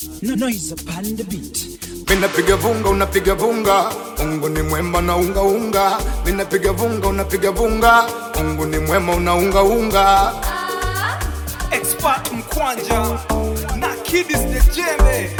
No noise upon the beat. Minapiga vunga unapiga vunga, Mungu ni mwema na unga unga. Minapiga vunga unapiga vunga, Mungu ni mwema unaunga unga. expert mkwanja na kidis the jembe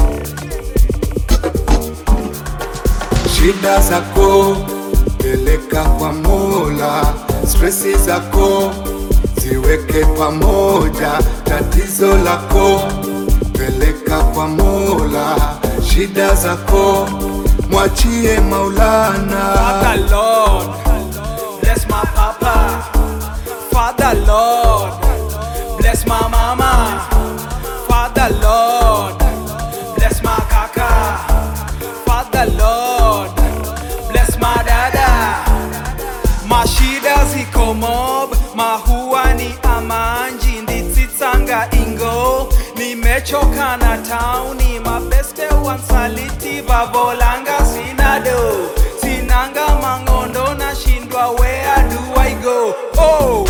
Shida zako peleka kwa Mola, stresi zako ziweke pamoja, tatizo lako peleka kwa Mola, shida zako mwachie Maulana. Father Lord bless my papa Father Lord bless my mama Father Lord bless my kaka Father Lord bless my dada mashida ziko mob mahua ni amanji nditsitsanga ingo nimechoka na tauni mabeste wansaliti vavolanga sinado sinanga mangondo nashindwa where do I go oh.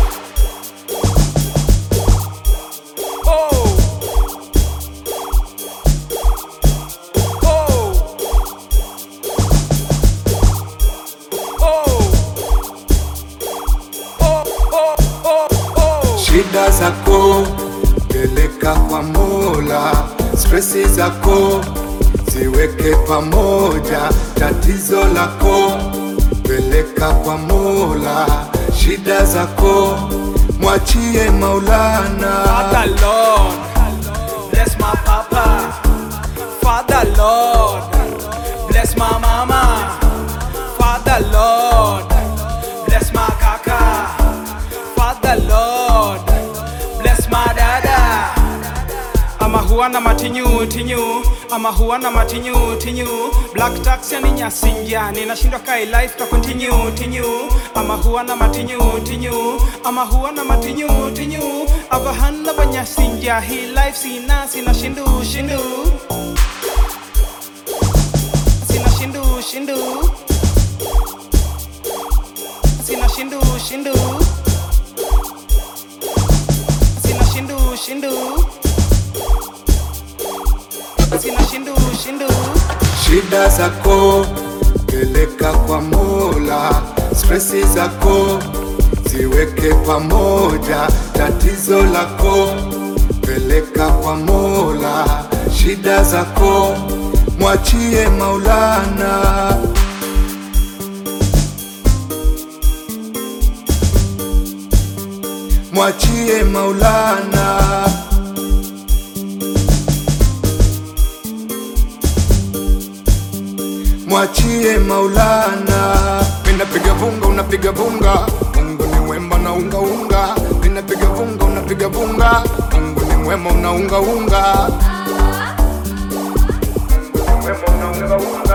Oh. Oh. Oh. Oh, oh, oh. Shida zako peleka kwa Mola, stresi zako ziweke pamoja, tatizo lako peleka kwa Mola, shida zako mwachie Maulana. Father Lord, bless my papa. Father Lord, bless my mama. Father Lord, bless my kaka. Father Lord, bless my dada. ama huwa na matinyu tinyu ama huwa na matinyu tinyu black taxi ni nyasinja ninashindwa kai life ta continue tinyu ama huwa na matinyu tinyu ama huwa na matinyu tinyu abahana banyasinja hi life sina sina shindu shindu sina shindu shindu sina shindu shindu sina shindu shindu sina shindu shindu Shida zako peleka kwa Mola, stresi zako ziweke pamoja, tatizo lako peleka kwa Mola, shida zako mwachie Maulana. Mwachie Maulana. mwachie Maulana. Minapiga vunga unapiga vunga, Mungu ni mwema na unga unga. Minapiga vunga unapiga vunga, Mungu ni mwema unaunga unga. Mungu ni mwema unaunga unga.